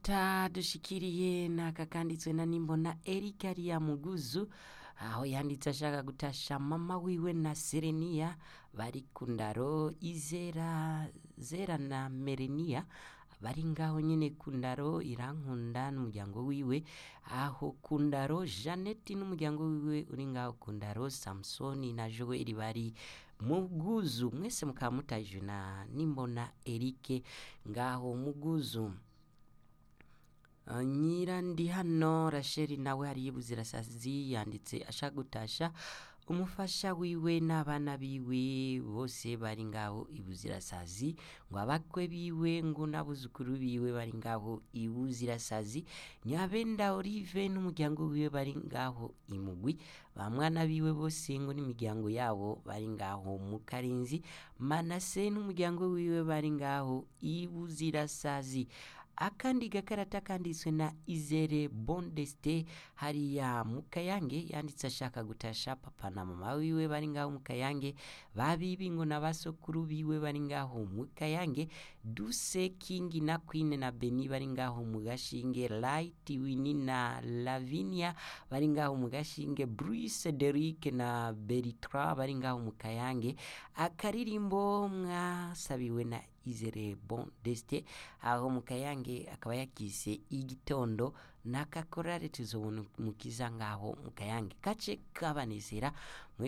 dushikiriye n'aka kanditswe na nimbona Eric ariya muguzu aho yanditse ashaka gutasha mama wiwe na Serenia bari ku ndaro izera zera na Merenia bari ngaho nyene ku ndaro irankunda n'umuryango wiwe aho ku ndaro Jeannette n'umuryango wiwe uri ngaho ku ndaro Samsoni na Joel bari muguzu mwese mukaba mutajwe na nimbona Eric ngaho muguzu Uh, nyira ndi hano rasheli nawe hari y'ubuzirasazi yanditse ashaka gutasha umufasha wiwe n'abana biwe bose bari ngaho ibuzirasazi ngo abakwe biwe ngo n'abuzukuru biwe bari ngaho ibuzirasazi nyabenda olive n'umuryango wiwe bari ngaho imugwi ba mwana biwe bose ngo n'imiryango yabo bari ngaho mu karinzi manase n'umuryango wiwe bari ngaho ibuzirasazi akandi gakarata kanditswe na izere bondeste hariya mu kayange yanditse ashaka gutasha papa na mama wiwe bari ngaho mu kayange babibi ngo na basokuru biwe bari ngaho mu kayange duse kingi na queen na beni bari ngaho mu gashinge light wini na lavinia bari ngaho mu gashinge bruce derick na beritra bari ngaho mu kayange akaririmbo mwasabiwe na izere bon deste aho mu kayange akaba yakise igitondo n'akakorare tuzobona mukiza ngaho mu kayange gace kabanezera mwese